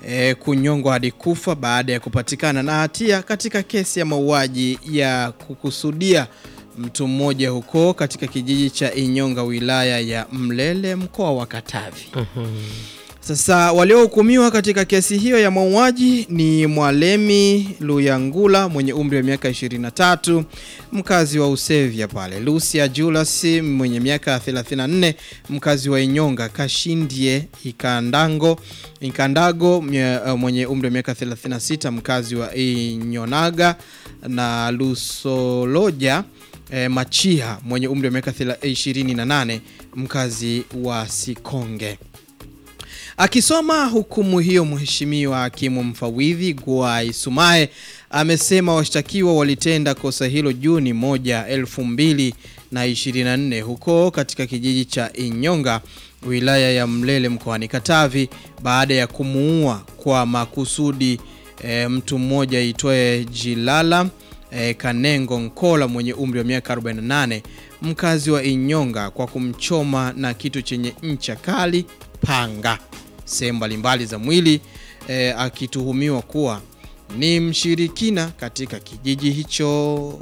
e, kunyongwa hadi kufa baada ya kupatikana na hatia katika kesi ya mauaji ya kukusudia mtu mmoja huko katika kijiji cha Inyonga wilaya ya Mlele mkoa wa Katavi. Sasa waliohukumiwa katika kesi hiyo ya mauaji ni Mwalemi Luyangula mwenye umri wa miaka 23 mkazi wa Usevya pale, Lucia Julius mwenye miaka 34 mkazi wa Inyonga, Kashindie Ikandango Ikandago mye- mwenye umri wa miaka 36 mkazi wa Inyonaga na Lusoloja eh, Machiha mwenye umri wa miaka 28 mkazi wa Sikonge. Akisoma hukumu hiyo, mheshimiwa hakimu mfawidhi Gwai Sumaye amesema washtakiwa walitenda kosa hilo Juni moja elfu mbili na ishirini na nne huko katika kijiji cha Inyonga wilaya ya Mlele mkoani Katavi baada ya kumuua kwa makusudi e, mtu mmoja aitwaye Jilala e, Kanengo Nkola mwenye umri wa miaka 48 mkazi wa Inyonga kwa kumchoma na kitu chenye ncha kali panga sehemu mbalimbali za mwili e, akituhumiwa kuwa ni mshirikina katika kijiji hicho.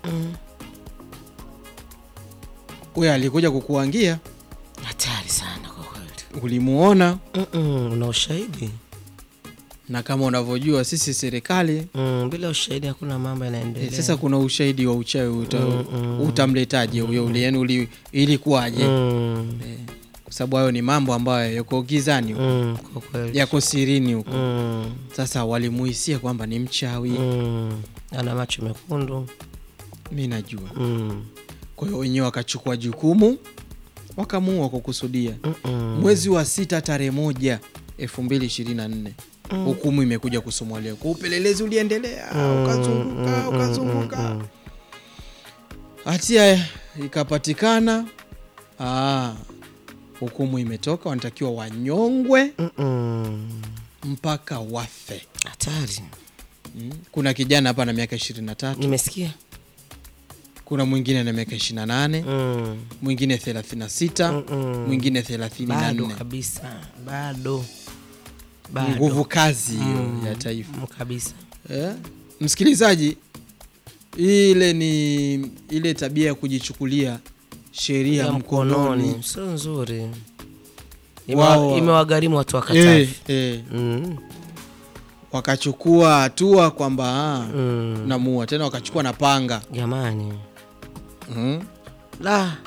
Huyo alikuja kukuangia, Hatari sana kwa kweli. ulimuona, Mm-mm, una ushahidi? na kama unavyojua sisi serikali Mm, bila ushahidi hakuna mambo e, yanaendelea. sasa kuna ushahidi wa uchawi uta, Mm, mm. utamletaje huyo uli, yani uli, ilikuwaje? Mm, E, kwa sababu hayo ni mambo ambayo yako gizani huko, mm, kwa kweli. yako sirini huko. Mm, Sasa walimuhisia kwamba ni mchawi, mm, ana macho mekundu. mi najua Mm, Kwa hiyo wenyewe wakachukua jukumu wakamuua kwa kukusudia. mm-mm. Mwezi wa sita tarehe moja 2024 hukumu imekuja kusomwa leo. Kwa upelelezi uliendelea, ukazunguka ukazunguka, hatia ikapatikana. Ah, hukumu imetoka, wanatakiwa wanyongwe Mm-mm. mpaka wafe. Hatari. Mm. Kuna kijana hapa na miaka 23, Nimesikia. kuna mwingine na miaka 28, Mm. mwingine 36, Mm-mm. mwingine Bado 34. kabisa. Bado. Bado. nguvu kazi hiyo Mm, ya taifa mm, kabisa. eh? Msikilizaji, ile ni ile tabia ya kujichukulia sheria Ya mkononi mkononi sio nzuri. Wao- Imewa- Imewagharimu watu wa eh, Katavi. eh, Mm, wakachukua hatua kwamba ah, mm. namuua tena, wakachukua na panga Jamani. mm. La.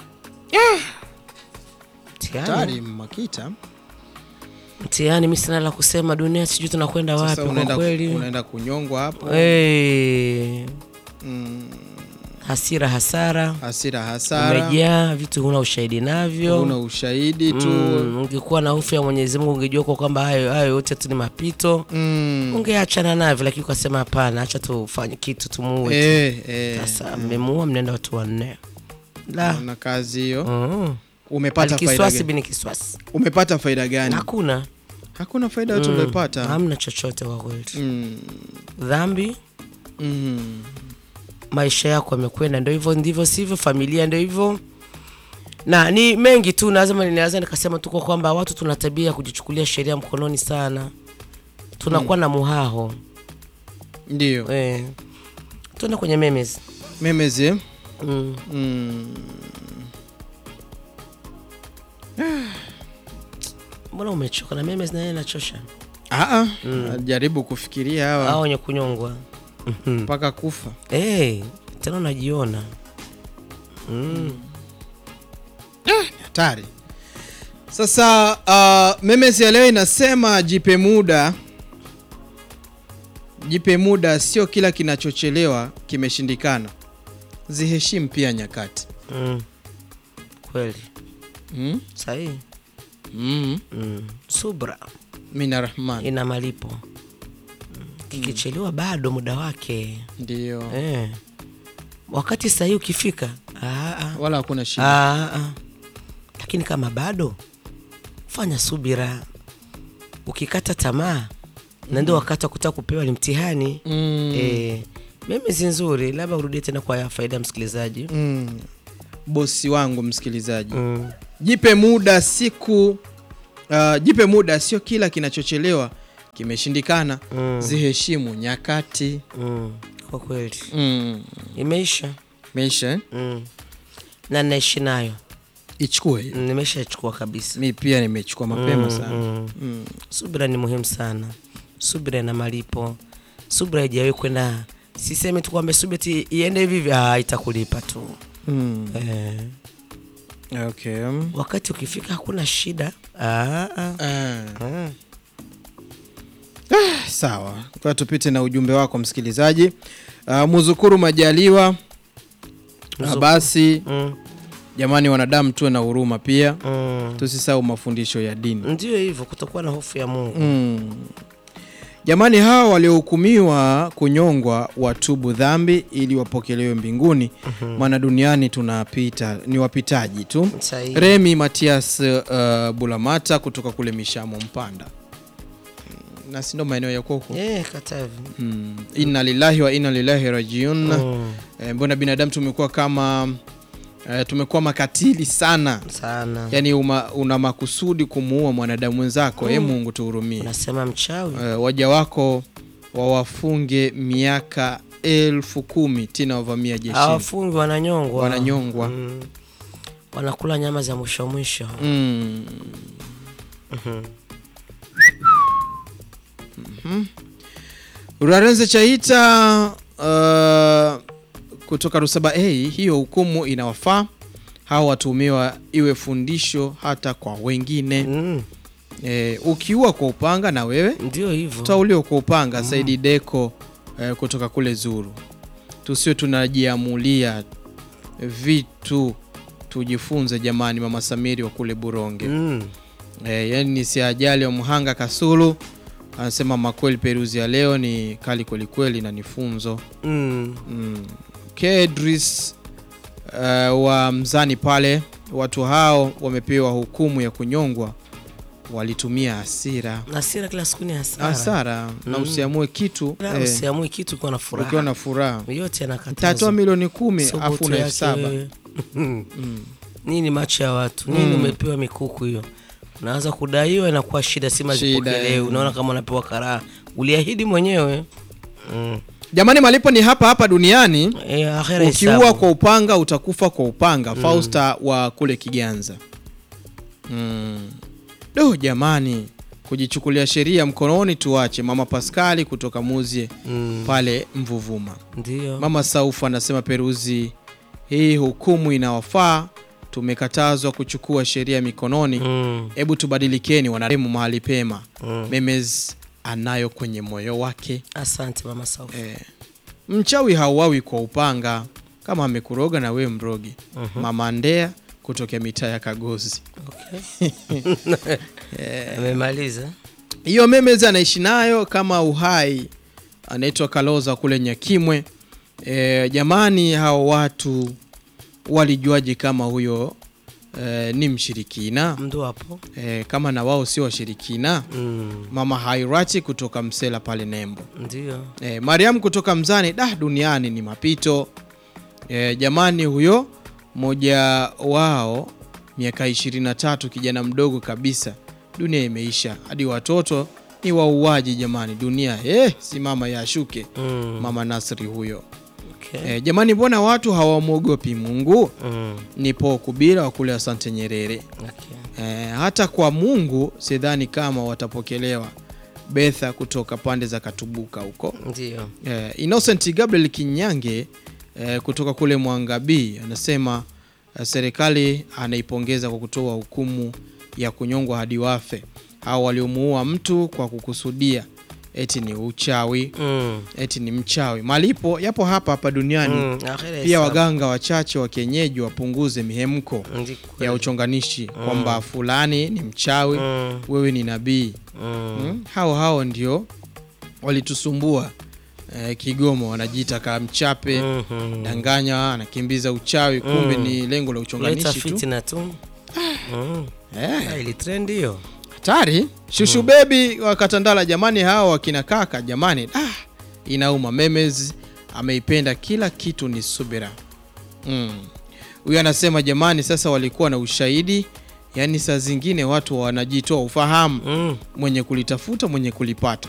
Mtihani. Tari Makita, Mtihani, mi sina la kusema. Dunia sijui tunakwenda wapi sasa kwa unaenda, kweli. unaenda kunyongwa hapo Hey, mm. hasira hasara Hasira hasara, umejaa vitu, huna ushahidi navyo. una ushahidi tu Mm, ungekuwa na hofu ya Mwenyezi Mungu ungejua kwa kwamba hayo hayo yote tu ni mapito, mm. ungeachana navyo, lakini ukasema hapana, acha tufanye kitu tumuue. eh, eh. Sasa mmemuua, mnaenda watu wanne. La. na kazi hiyo Mm. umepata faida Kiswasi gani? bini kiswasi, umepata faida gani? hakuna Hakuna faida yote Mm. uliyopata. hamna chochote kwa kweli. Mm. Dhambi Mm. maisha yako yamekwenda, ndio hivyo ndivyo sivyo, familia ndio hivyo, na ni mengi tu. Lazima ninaweza nikasema tu kwa kwamba watu tuna tabia ya kujichukulia sheria mkononi sana, tunakuwa na muhaho Ndio eh. Tuende kwenye memes memezi mm. mm. Mbona umechoka na memes? Naye nachosha Aa, jaribu kufikiria hawa au wenye kunyongwa mpaka kufa. eh, tena unajiona mm. Hatari. Sasa uh, memezi ya leo inasema jipe muda, jipe muda, sio kila kinachochelewa kimeshindikana. Ziheshimu pia nyakati. Mm. Kweli mm? sahihi mm. mm. Subra Mina Rahman ina malipo mm. Kikichelewa bado muda wake ndio, eh. Wakati sahihi ukifika, ah, ah. wala hakuna shida. Ah, ah. Lakini kama bado fanya subira, ukikata tamaa na ndio wakati wa kutaka kupewa ni mtihani mm. eh. Memezi nzuri, labda urudie tena kwa faida ya msikilizaji mm. Bosi wangu msikilizaji mm. jipe muda siku uh, jipe muda, sio kila kinachochelewa kimeshindikana Mm. ziheshimu nyakati Mm. Kwa kweli mm. imeisha meisha eh? mm. na naishi nayo ichukue hiyo. Mm, nimeshachukua kabisa mi pia nimechukua mapema Mm, sana mm. mm. subira ni muhimu sana subira na malipo subira haijawahi kwenda sisemi tu kwamba subira ti iende hivi hivi ah, itakulipa tu Mm. eh, okay. wakati ukifika hakuna shida ah, ah. Ah. Ah. sawa kwa tupite na ujumbe wako msikilizaji uh, muzukuru majaliwa Ah, Muzukuru. basi Mm, jamani wanadamu tuwe na huruma pia mm. tusisahau mafundisho ya dini ndio hivyo kutokuwa na hofu ya mungu mm. jamani hawa waliohukumiwa kunyongwa watubu dhambi ili wapokelewe mbinguni maana duniani tunapita ni wapitaji tu Sahihi. remi matias uh, bulamata kutoka kule mishamo mpanda Mm, na sindo maeneo ya huko Eh, Katavi. mm. inna lillahi wa inna lillahi rajiun Mm, Eh, mbona binadamu tumekuwa kama eh, tumekuwa makatili sana sana yaani uma, una makusudi kumuua mwanadamu mwenzako mm. mungu tuhurumie unasema mchawi eh, waja wako wawafunge miaka elfu kumi tena wavamia jeshini hawafungi wananyongwa wananyongwa Mm. wanakula nyama za mwisho mwisho mm. Mhm. Urarenze Chaita uh, kutoka Rusaba A, hiyo hukumu inawafaa hawa watuhumiwa iwe fundisho hata kwa wengine. Mm, E, ukiua kwa upanga na wewe ndio hivyo utauliwa kwa upanga. Saidi Deko e, kutoka kule Zuru, tusio tunajiamulia vitu, tujifunze jamani. Mama Samiri wa kule Buronge Mm, e, yani ni si ajali wa Mhanga Kasulu anasema makweli, Peruzi ya leo ni kali kwelikweli na ni funzo mm. mm. Kedris uh, wa Mzani pale, watu hao wamepewa hukumu ya kunyongwa, walitumia hasira hasira kila siku ni hasara hasara na Mm. usiamue kitu Na eh, usiamue kitu ukiwa na ukiwa furaha na furaha yote tatoa yanakatazwa milioni kumi Sio afu boto una elfu yake saba wewe. mm. nini macho ya watu nini Mm. umepewa mikuku hiyo unaanza kudaiwa inakuwa shida sima Shida, zipokelewe eh. unaona kama unapewa karaha uliahidi mwenyewe mm. Jamani, malipo ni hapa hapa duniani. e, akhera Ukiua hesabu. kwa upanga utakufa kwa upanga. Fausta wa kule Kiganza. Mm. Do jamani, kujichukulia sheria mkononi tuache. Mama Paskali kutoka Muzie mm. pale Mvuvuma. ndio Mama Saufu anasema Peruzi, hii hukumu inawafaa. Tumekatazwa kuchukua sheria mikononi. mm. Hebu tubadilikeni wanaremu mahali pema. Mm. Memes anayo kwenye moyo wake. asante mama Saufu. Eh, mchawi hauawi kwa upanga, kama amekuroga na wewe mrogi. Mama Ndea kutokea mitaa ya Kagozi. Okay. amemaliza Hiyo Memezi anaishi nayo kama uhai, anaitwa Kaloza kule Nyakimwe. E, jamani, hao watu walijuaje kama huyo e, ni mshirikina mdu hapo e, kama na wao sio washirikina? mm. Mama Hairati kutoka Msela pale Nembo. ndio E, Mariam kutoka Mzani, da duniani ni mapito. E, jamani huyo mmoja wao miaka 23 kijana mdogo kabisa, dunia imeisha, hadi watoto ni wauaji jamani, dunia eh, si mama yashuke. mm. Mama Nasri huyo. okay. E, jamani mbona watu hawamwogopi Mungu? mm. Nipo Kubira wa kule Asante Nyerere. okay. E, hata kwa Mungu sidhani kama watapokelewa. Betha kutoka pande za Katubuka huko. ndio Eh, Innocent Gabriel Kinyange eh, kutoka kule Mwangabii anasema eh, serikali anaipongeza kwa kutoa hukumu ya kunyongwa hadi wafe au waliomuua mtu kwa kukusudia eti ni uchawi, mm. eti ni mchawi. Malipo yapo hapa hapa duniani. mm. akhera Pia hesabu. waganga wachache wa kienyeji wapunguze mihemko Ndi kweli. ya uchonganishi kwamba fulani ni mchawi, mm. wewe ni nabii. mm. Mm, hao hao ndio walitusumbua eh, Kigoma, wanajiita kamchape Mhm. danganya, anakimbiza uchawi, kumbe Mm. ni lengo la Kuleta uchonganishi tu. fitina tu mm. Eh, Ah, ili trend hiyo hatari. Shushu bebi wa Katandala, jamani, hao wakina kaka, jamani, ah, inauma. Memes ameipenda kila kitu ni subira. Mm. Huyu anasema jamani, sasa walikuwa na ushahidi yaani saa zingine watu wanajitoa ufahamu Mm. mwenye kulitafuta mwenye kulipata